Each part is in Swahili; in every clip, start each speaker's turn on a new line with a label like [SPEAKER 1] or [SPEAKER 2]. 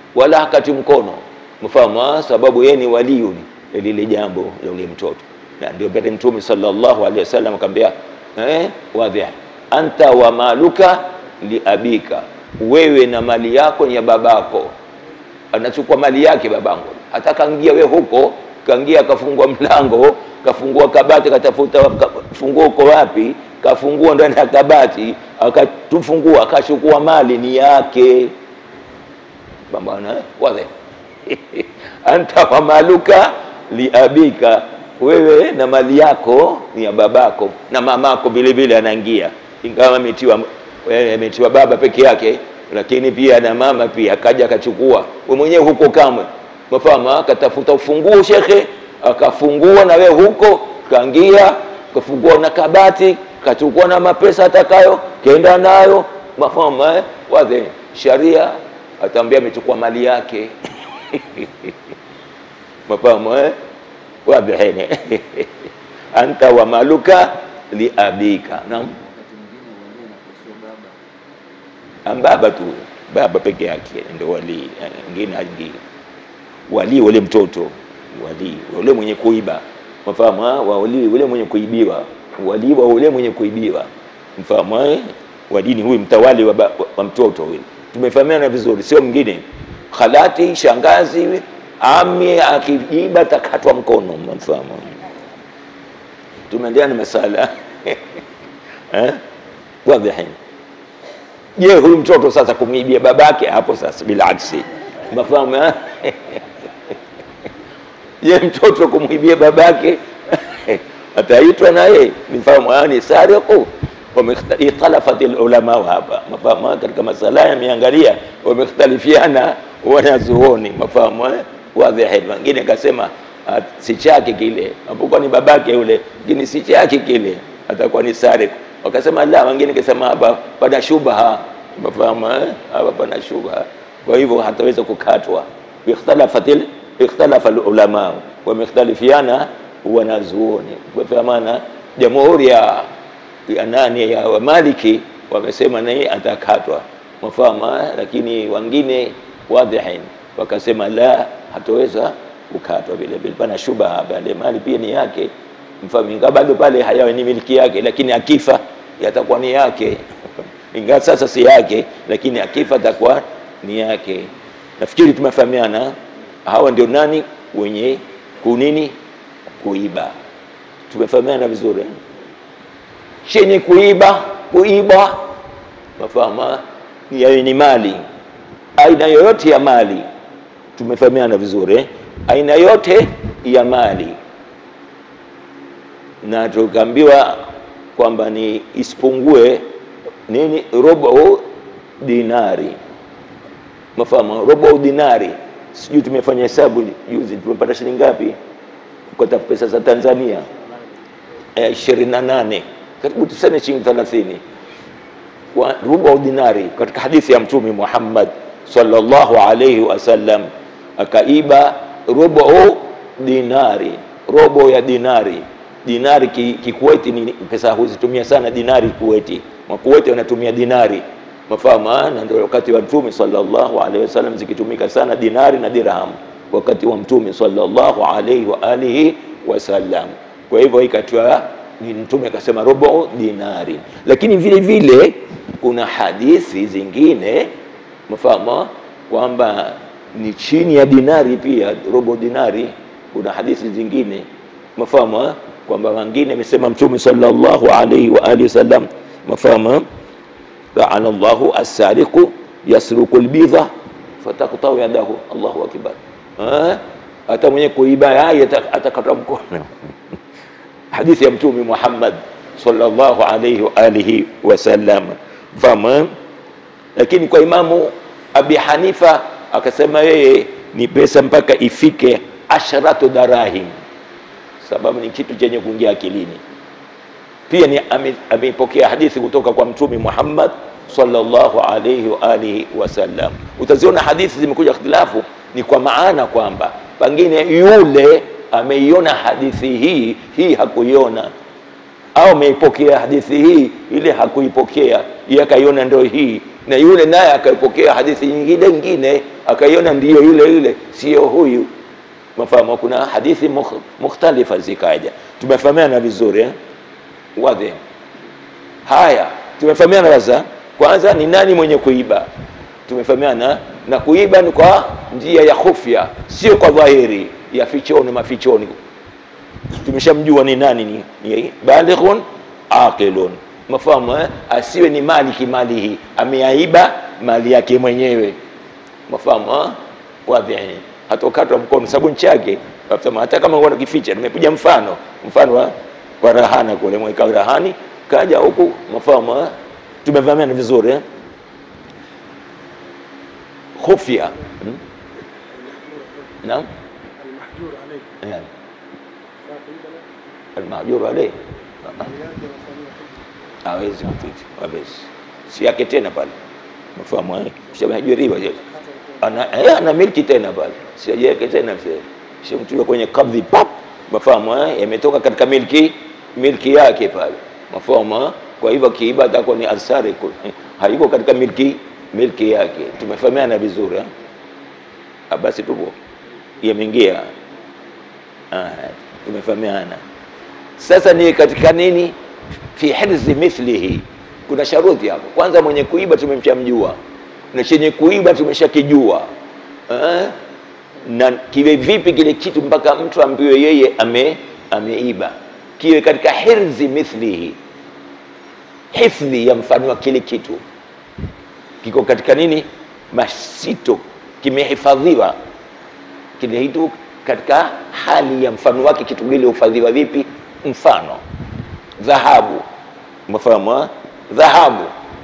[SPEAKER 1] wala hakati mkono mfahamu, sababu yeye ni waliyu lile jambo la ule mtoto, na ndio pale Mtume sallallahu alaihi wasallam akamwambia eh, wadhi anta wa maluka li abika, wewe na mali yako ni ya babako. Anachukua mali yake babangu, hata kaingia we huko, kaingia akafungua mlango, kafungua kabati, katafuta funguo uko wapi, kafungua ndani ya kabati, akatufungua, akachukua mali ni yake bambana wadhi anta wa maluka li abika, wewe na mali yako ni ya babako, na mamako vile vile anaingia, ingawa ametiwa ametiwa baba peke yake, lakini pia na mama pia akaja akachukua. Wewe mwenyewe huko kamwe mafahamu, akatafuta ufunguo shekhe, akafungua na wewe huko, kaingia kafungua na kabati, kachukua na mapesa atakayo, kaenda nayo mafahamu eh? Wadhi sharia ataambia amechukua mali yake mafahamu eh? wadhihini anta wa maluka li abika. Naam, ambaba tu baba peke yake ndio wali, ngine haingii wali ule mtoto wali ule mwenye kuiba mafahamu, wali ule mwenye kuibiwa, wali wa ule mwenye kuibiwa mfahamu eh? Wadini huyu mtawali wa, ba, wa mtoto huyu tumefahamiana vizuri, sio mwingine khalati, shangazi, ami akijiba takatwa mkono, mfahamu. Tumeendelea na masala eh, wadhihin. Je, huyu mtoto sasa kumwibia babake hapo sasa, bila aksi, mafahamu eh? Je, mtoto kumwibia babake ataitwa naye nifahamu, ni sariqu wamekhtalafat ulama hapa mafahamu, katika masala yameangalia, wamekhtalifiana wanazuoni mafahamu eh, wadhihi. Wengine kasema si chake kile, apokuwa ni babake yule, lakini si chake kile, atakuwa ni sariq. Wakasema la, wengine kasema hapa pana shubha, mafahamu eh, hapa pana shubha, kwa hivyo hataweza kukatwa. Ikhtalafatil ikhtalafa ulama, wamekhtalifiana wanazuoni, kwa maana jamhuri ya ya nani ya Wamaliki wamesema naye atakatwa mafahamu, lakini wengine wadhihin wakasema la, hataweza kukatwa vile vile, pana shubha pale, mali pia ni yake mfahamu, ingawa bado pale hayawe ni miliki yake, lakini akifa yatakuwa ni yake ingawa sasa si yake, lakini akifa atakuwa ni yake. Nafikiri tumefahamiana. Hawa ndio nani wenye kunini kuiba, tumefahamiana vizuri chenye kuiba kuiba, mafahamu yayo ni mali, aina yoyote ya mali. Tumefahamiana vizuri, aina yote ya mali, na tukaambiwa kwamba ni isipungue nini, robo dinari, mafahamu robo dinari. Sijui tumefanya hesabu juzi, tumepata shilingi ngapi kwa pesa za Tanzania? ishirini na nane karibu tuseme shilingi thelathini kwa rubu dinari. Katika hadithi ya Mtume Muhammad sallallahu alayhi wasallam akaiba rubu dinari, robo ya dinari. Dinari kikuweti ki ni pesa huzitumia sana dinari Kuweti, Makuweti wanatumia dinari, mafahamu. Na ndio wakati wa Mtume sallallahu alayhi wasallam zikitumika sana dinari na dirham, wakati wa Mtume sallallahu alayhi wa alihi wasallam. Kwa hivyo ikatiwa ni Mtume akasema robo dinari, lakini vile vile kuna hadithi zingine mfahamu kwamba ni chini ya dinari pia, robo dinari. Kuna hadithi zingine mfahamu kwamba wengine amesema Mtume sallallahu alaihi wa alihi wasallam mfahamu, laana Allahu as-sariqu yasruqu al-bidha fataqta'u yadahu. Allahu akbar, hata mwenye kuiba yai atakata mkono hadithi ya Mtume Muhammad sallallahu alayhi wa alihi wasallam fama. Lakini kwa Imamu Abi Hanifa akasema yeye ni pesa mpaka ifike asharatu darahim, sababu ni kitu chenye kuingia akilini. Pia ni ameipokea hadithi kutoka kwa Mtume Muhammad sallallahu alayhi wa alihi wasallam. Utaziona hadithi zimekuja ikhtilafu, ni kwa maana kwamba pengine yule ameiona hadithi hii hii hakuiona, au ameipokea hadithi hii ile hakuipokea, yeye akaiona ndio hii, na yule naye akaipokea hadithi nyingine nyingine akaiona ndiyo yule yule sio huyu mafahamu kuna hadithi mukh- mukhtalifa zikaja tumefahamiana vizuri eh? wadhi haya tumefahamiana sasa kwanza ni nani mwenye kuiba tumefahamiana na kuiba ni kwa njia ya khufya sio kwa dhahiri ya fichoni mafichoni tumeshamjua ni nani ni, ni balighun aqilun mafahamu eh? asiwe ni mali kimali hii ameaiba mali yake mwenyewe mafahamu eh? wadhi hatokatwa mkono sababu nchi yake Wasema, hata kama wana kificha nimepiga mfano mfano wa, wa rahana kule mweka rahani kaja huku mafahamu eh? tumevamiana vizuri eh? khufya hmm? naam
[SPEAKER 2] المحجور عليه
[SPEAKER 1] Eh,
[SPEAKER 2] فاقيل له
[SPEAKER 1] almahjuru alayhi
[SPEAKER 2] ماليات وصنيعه
[SPEAKER 1] hawezi kupita hawezi si yake tena pale mafahamu eh? shamhajiriwa je ana eh, ana milki tena pale si yake tena mzee shamtua kwenye kabdhi pap mafahamu eh? yametoka katika milki milki yake pale mafahamu eh? kwa hivyo kiiba atakuwa ni asari haiko katika milki milki yake tumefahamiana vizuri eh? Ah, basi tupo yameingia Ah, tumefahamiana sasa ni katika nini fi hirzi mithlihi kuna sharuti hapo kwanza mwenye kuiba tumemshamjua na chenye kuiba tumeshakijua eh? na kiwe vipi kile kitu mpaka mtu ambiwe yeye ame ameiba kiwe katika hirzi mithlihi hifdhi ya mfano wa kile kitu kiko katika nini masito kimehifadhiwa kile kitu katika hali ya mfano wake kitu kile hufadhiwa vipi mfano dhahabu umefahamu eh? dhahabu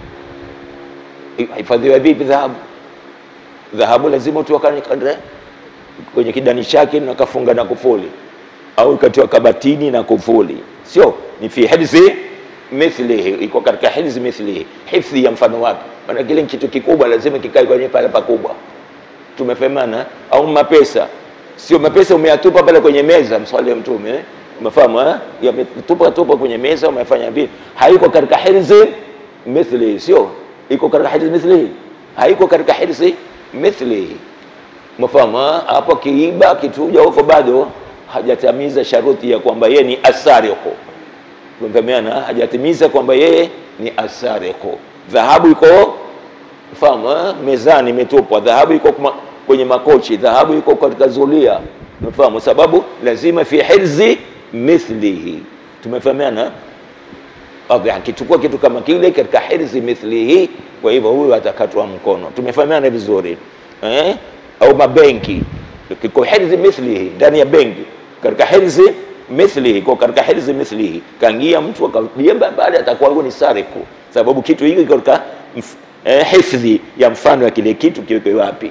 [SPEAKER 1] hifadhiwa vipi dhahabu dhahabu lazima utiwa kwenye- kwenye kidani chake na kafunga na kufuli au ikatiwa kabatini na kufuli sio ni fi hirzi mithlihi iko katika hirzi mithlihi hifdhi ya mfano wake maana kile ni kitu kikubwa lazima kikae kwenye pale pakubwa tumefahamiana au mapesa sio mapesa umeyatupa pale kwenye meza mswali ya mtume eh? umefahamu eh? yametupa tupa kwenye meza umefanya vipi haiko katika hirzi mithlihi sio iko katika hirzi mithlihi haiko katika hirzi mithlihi umefahamu eh? hapo kiiba kituja huko bado hajatamiza sharuti ya kwamba yeye ni asariqu tumefahamiana hajatimiza kwamba yeye ni asariqu dhahabu iko fahamu eh? mezani imetupwa dhahabu iko kuma- kwenye makochi dhahabu iko katika zulia umefahamu sababu lazima fi hirzi mithlihi tumefahamiana Wadhi, akichukua kitu kama kile katika hirzi mithlihi kwa hivyo huyu atakatwa mkono tumefahamiana vizuri eh? au mabenki kiko hirzi mithlihi ndani ya benki katika hirzi mithlihi kwa katika hirzi mithlihi kaingia mtu akabia baada atakuwa huyo ni sariku sababu kitu hiki kiko katika mf- eh, hifdhi ya mfano ya kile kitu kiwekwe wapi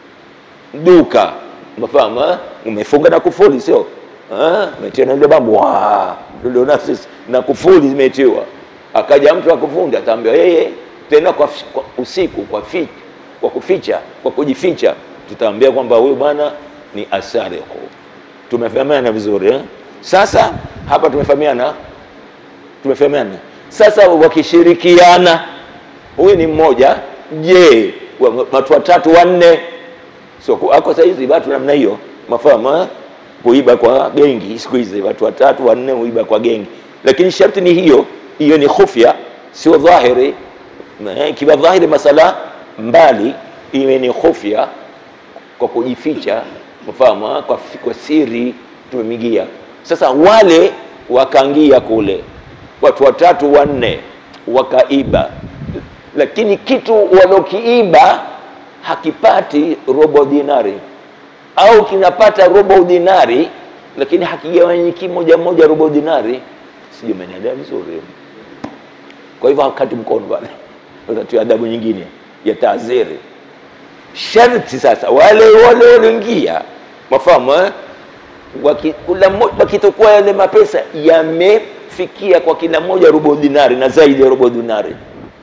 [SPEAKER 1] duka umefahamu eh? umefunga na kufuli sio Eh? umetia na ile bambu Wa! ndio na sisi na kufuli zimetiwa akaja mtu akuvunja ataambia yeye tena kwa, fi- kwa usiku kwa fi, kwa kuficha kwa kujificha tutaambia kwamba huyu bwana ni asariku tumefahamiana vizuri eh? sasa hapa tumefahamiana tumefahamiana sasa wakishirikiana huyu ni mmoja je wa- watu watatu wanne so ku- ako saizi watu namna hiyo mafahamu eh? kuiba kwa gengi siku hizi watu watatu wanne huiba kwa gengi lakini sharti ni hiyo hiyo ni khufya sio dhahiri Eh, ikiwa dhahiri masala mbali iwe ni khufya kwa kujificha mfahamu eh? kwa, fi- kwa siri tumemigia sasa wale wakaingia kule watu watatu wanne wakaiba lakini kitu walokiiba hakipati robo dinari au kinapata robo dinari lakini hakigawanyiki moja moja robo dinari sijui umenielewa vizuri kwa hivyo hakati mkono pale utatia adabu nyingine ya taaziri sharti sasa wale wale walioingia mafahamu eh? Waki- kula mo- wakitokuwa yale mapesa yamefikia kwa kila mmoja robo dinari na zaidi ya robo dinari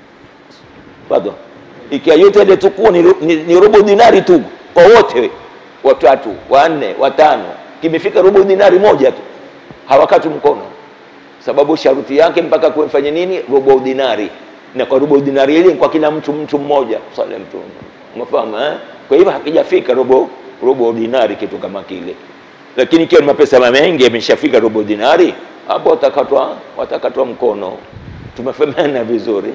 [SPEAKER 1] bado ikiwa yote ile tukua ni, ni, ni robo dinari tu kwa wote watatu wanne watano kimefika robo dinari moja tu hawakati mkono sababu sharuti yake mpaka kufanya nini robo dinari na kwa robo dinari ile kwa kila mtu mtu mmoja swali mtu umefahamu eh kwa hivyo hakijafika robo robo dinari kitu kama kile lakini ikiwa ni mapesa mengi yameshafika robo dinari hapo watakatwa watakatwa mkono tumefahamiana vizuri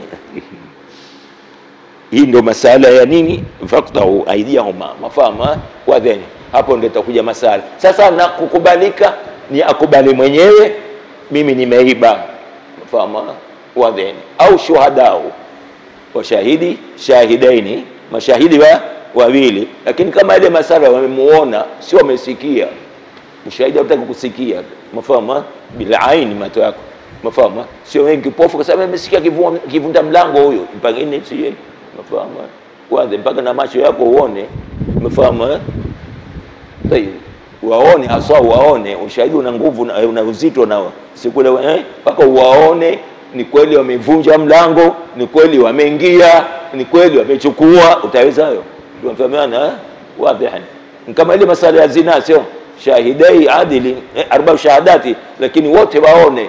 [SPEAKER 1] hii ndo masala ya nini faktahu aidiyahuma mafahama wadheni hapo ndo itakuja masala sasa na kukubalika ni akubali mwenyewe mimi nimeiba mafahama wadheni au shuhadau washahidi shahidaini mashahidi wa wawili lakini kama ile masala wamemuona sio wamesikia ushahidi hautaki kusikia mafahama bila aini macho yako mafahama sio wengi kipofu kwa sababu amesikia kivua- kivunda mlango huyo pengine sie mafahama kwanza mpaka na macho yako uone mafahama Tayeb. waone haswa waone ushahidi una nguvu na- una uzito nao sikule eh, mpaka uwaone ni kweli wamevunja mlango ni kweli wameingia ni kweli wamechukua utaweza hayo tunafahamiana eh? wadhihan Ni kama ile masala ya zina sio shahidai adili eh, arba shahadati lakini wote waone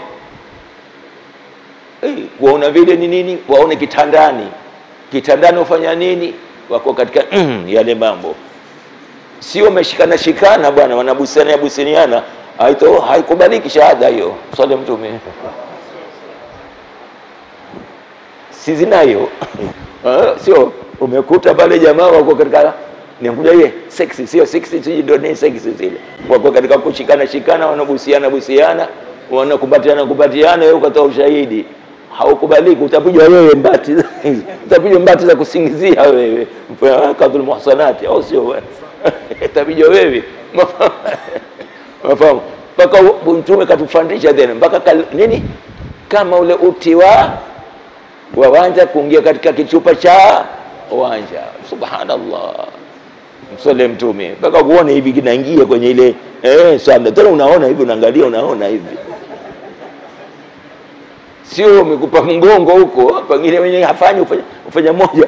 [SPEAKER 1] eh, kuona vile ni nini waone kitandani kitandani wafanya nini wako katika mm, yale mambo sio wameshikana shikana bwana wanabusiana businiana haito haikubaliki shahada hiyo swali mtume si zina hiyo Ah, sio umekuta pale jamaa wako katika nikuja ye sexy sio sexy sio ndio ni sexy zile wako katika kushikana shikana wanabusiana busiana wanakumbatiana kumbatiana wewe ukatoa ushahidi haukubaliki utapigwa wewe mbati utapigwa mbati za kusingizia wewe kadhul muhsanati au sio wewe utapigwa wewe mafahamu mpaka u- mtume katufundisha tena mpaka kal- nini kama ule uti wa wa wanja kuingia katika kichupa cha wanja subhanallah msole mtume mpaka kuona hivi kinaingia kwenye ile eh, sana tena unaona hivi unaangalia unaona hivi sio umekupa mgongo huko pengine wenye hafanyi ufanya, ufanya moja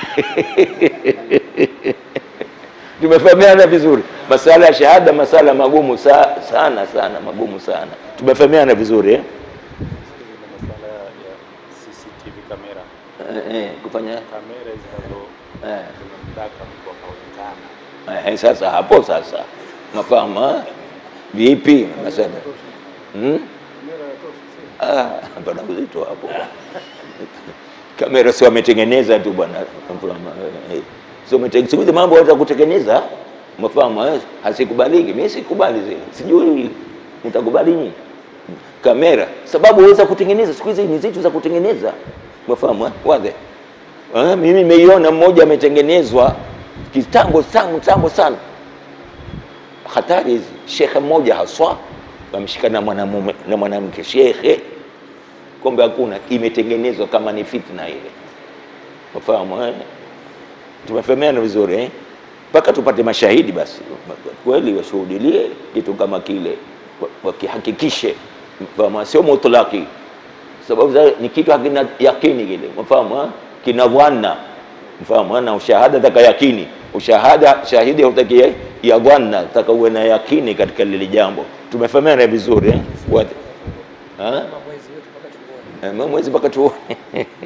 [SPEAKER 1] tumefahamiana vizuri masala ya shahada masala magumu sa, sana sana magumu sana tumefahamiana vizuri eh?
[SPEAKER 3] Ile masuala ya CCTV kamera,
[SPEAKER 1] Eh, eh, kufanya
[SPEAKER 3] kamera zinazo
[SPEAKER 1] eh.
[SPEAKER 3] zinamdaka mtu akaonekana.
[SPEAKER 1] Eh, sasa hapo sasa mafahamu ha? vipi masala hmm?
[SPEAKER 2] Kamera yatosha, sio?
[SPEAKER 1] ah, pana uzito hapo kamera si wametengeneza tu bwana Mafahamu, eh, eh. so wamete- siku hizi mambo waweza kutengeneza mafahamu eh, hasikubaliki mi sikubali zile sijui mtakubali nyinyi kamera sababu waweza kutengeneza siku hizi ni zitu za kutengeneza mafahamu eh, wadhe eh, mimi nimeiona mmoja ametengenezwa kitambo tangu tangu sana hatari hizi shekhe mmoja haswa wameshikana na mwanamume na mwanamke shekhe kombe hakuna imetengenezwa kama ni fitna ile ufahamu eh? tumefahamiana vizuri eh? mpaka tupate mashahidi basi kweli washuhudilie kitu kama kile wa- wakihakikishe fahamu sio mutlaki sababu za, ni kitu hakina yakini kile mfahamu eh? kina dhanna mfahamu eh? na ushahada taka yakini ushahada shahidi hautaki ya- ya dhanna taka uwe na yakini katika lile jambo tumefahamiana vizuri eh? Wat- Ha?
[SPEAKER 2] Kama mwezi wetu mpaka tuone.
[SPEAKER 1] Eh, mwezi mpaka tuone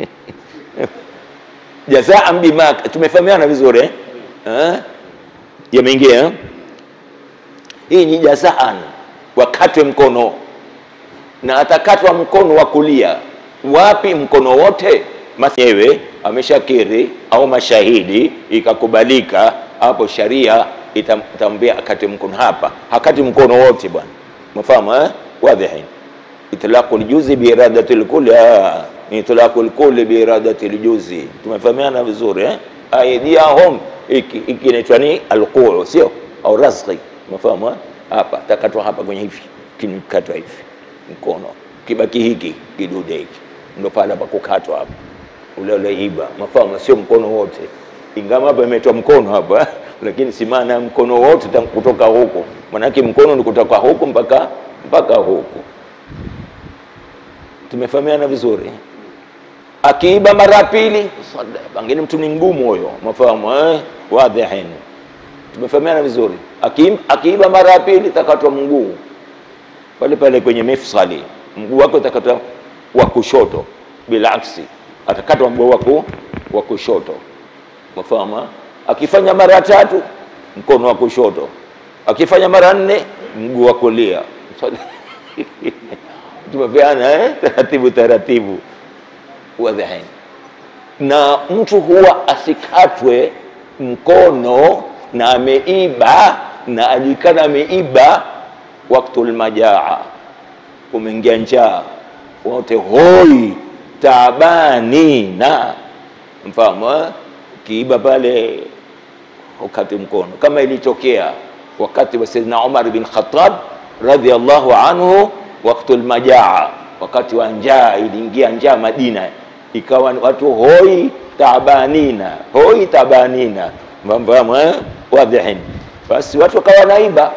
[SPEAKER 1] jazaan bima tumefahamiana vizuri eh? Eh? yameingia eh? hii ni jazaan wakatwe mkono na atakatwa mkono wa kulia wapi mkono wote masewe ameshakiri au mashahidi ikakubalika hapo sharia itam- itamwambia akate mkono hapa hakati mkono wote bwana mafahamu eh? wadhihin itlaqu ljuzi biiradati lkuli ah, itlaqu lkuli biiradati ljuzi tumefahamiana vizuri eh? aidiyahum iki iki inaitwa ni alquu sio au razqi umefahamu eh? hapa takatwa hapa kwenye hivi kinikatwa hivi mkono kibaki hiki kidude hiki ndo pale pa kukatwa hapa ule ule iba mafahamu sio mkono wote ingawa hapa imetwa mkono hapa lakini si maana ya mkono wote ta- kutoka huku manake mkono ni kutoka huku mpaka mpaka huku tumefahamiana vizuri akiiba mara ya pili sada, pengine mtu ni mgumu huyo mafahamu eh? wadhihin tumefahamiana vizuri Aki- akiiba mara ya pili takatwa mguu pale pale kwenye mifsali mguu wake utakatwa wa kushoto bilaksi atakatwa mguu wako wa kushoto mafahamu eh? akifanya mara tatu mkono wa kushoto, akifanya mara nne mguu wa kulia. Tumepeana eh? taratibu taratibu, wadhaini na mtu huwa asikatwe mkono na ameiba na ajulikana ameiba waktul majaa, umeingia njaa, wote hoi taabani na mfahamu eh? kiiba pale ukati mkono, kama ilitokea wakati wa Sayyidina Umar bin Khattab radhiallahu anhu waktul majaa, wakati wa njaa, iliingia njaa Madina ikawa ni watu hoi tabanina hoi tabanina, mfahamu eh? wadhihin. Basi watu wakawa naiba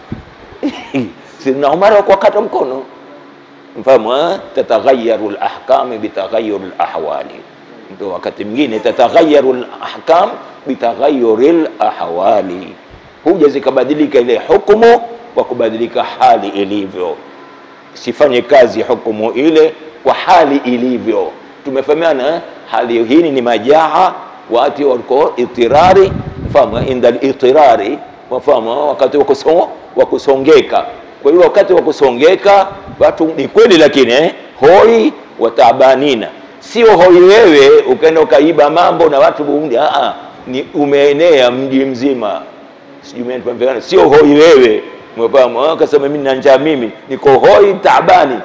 [SPEAKER 1] Sidna Umar wakakata mkono, mfahamu eh? tataghayaru lahkami bitaghayyuri lahwali, ndio wakati mwingine tataghayaru lahkam bitaghayyuri lahwali, huja zikabadilika ile hukumu kwa kubadilika hali ilivyo, sifanye kazi hukumu ile kwa hali ilivyo tumefahamiana hali hii ni majaa watu walikuwa itirari fahamu inda itirari wafahamu wakati wa kusongeka kwa hiyo wakati wa kusongeka watu ni kweli lakini eh, hoi watabanina sio hoi wewe ukaenda ukaiba mambo na watu Burundi a ni umeenea mji mzima sijui sio hoi wewe mfahamu akasema mimi na njaa mimi niko hoi taabani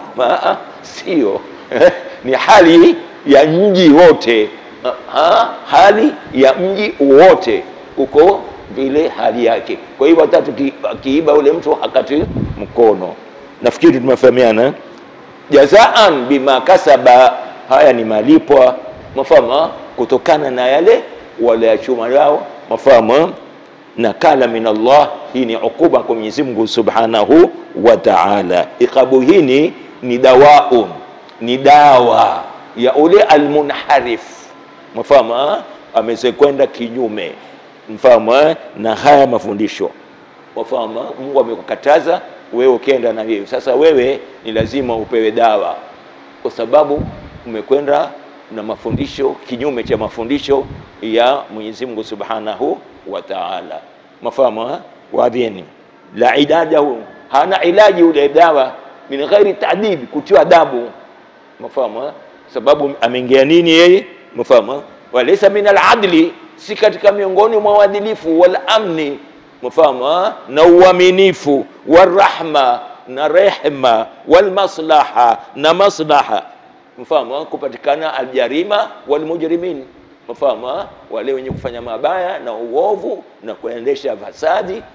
[SPEAKER 1] sio ni hali ya mji wote ha? hali ya mji wote uko vile hali yake. Kwa hiyo watatu akiiba ule mtu hakati mkono. Nafikiri tumefahamiana. Jazaan bima kasaba, haya ni malipwa mafama kutokana na yale waliyachuma yao mafama nakala min Allah. Hii ni ukuba kwa Mwenyezi Mungu Subhanahu wa Ta'ala. Iqabu hii ni dawaun ni dawa ya ule almunharif, mfahamu, amezekwenda kinyume, mfahamu, na haya mafundisho, mfahamu. Mungu amekukataza wewe, ukienda na hiyo sasa, wewe ni lazima upewe dawa, kwa sababu umekwenda na mafundisho kinyume cha mafundisho ya Mwenyezi Mungu Subhanahu wa Ta'ala, mfahamu. Wadhini la idadahu, hana ilaji ule dawa min ghairi ta'dib, kutiwa adabu Mfahamu, sababu ameingia nini yeye? Mfahamu, walaysa min aladli, si katika miongoni mwa uadilifu, wal amni, mfahamu, na uaminifu, warahma, na rehma, wal maslaha, na maslaha, mfahamu, kupatikana aljarima wal mujrimin, mfahamu, wale wenye kufanya mabaya na uovu na kuendesha fasadi